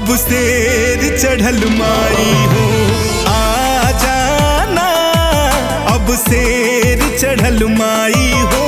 अब शेर चढ़ल माई हो आ जाना अब शेर चढ़ल माई हो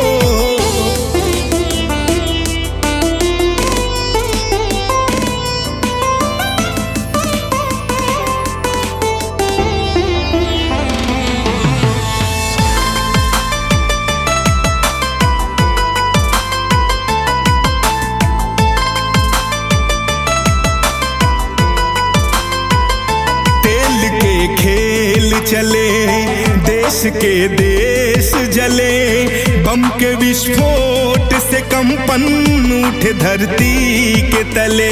तेल के खेल चले देश के देश जले बम के विस्फोट से कंपन उठे धरती के तले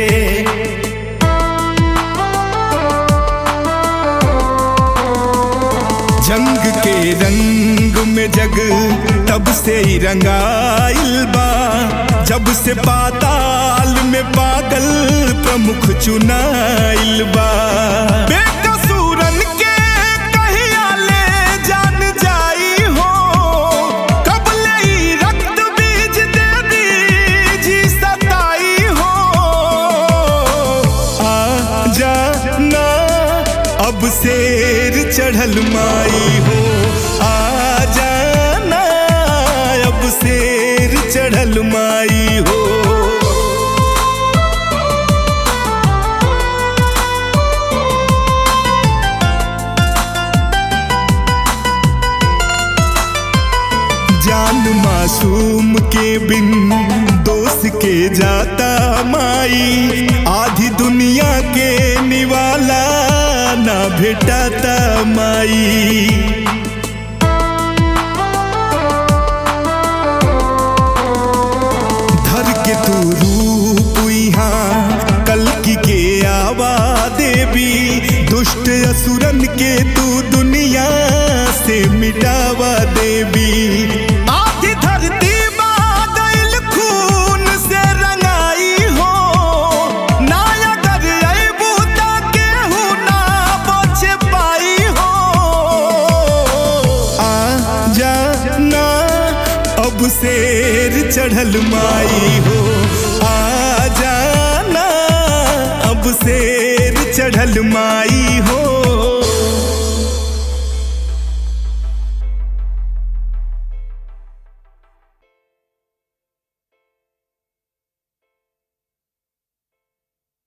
जंग के रंग में जग तब से ही रंगाइल बा जब से पाताल में पागल प्रमुख चुनाइल बा बेकसूरन के कहिया ले जान जाई हो कब ले ई रक्त बीज दे दीजी सताई हो आ जाना अब शेर चढ़ल माई हो आ जाना अब शेर चढ़ल माई हो जान मासूम के बिन दोस्त के जाता माई आधी दुनिया के निवाला ना भेटाता माई धर के तू रूप यहाँ कलकी के आवा देवी दुष्ट असुरन के तू दुनिया से मिटावा देवी आधी धरती बादल खून से रंगाई हो नायकर अबू केहू ना बच पाई हो आ जाना अब शेर चढ़ल माई हो आ जाना अब शेर चढ़ल माई हो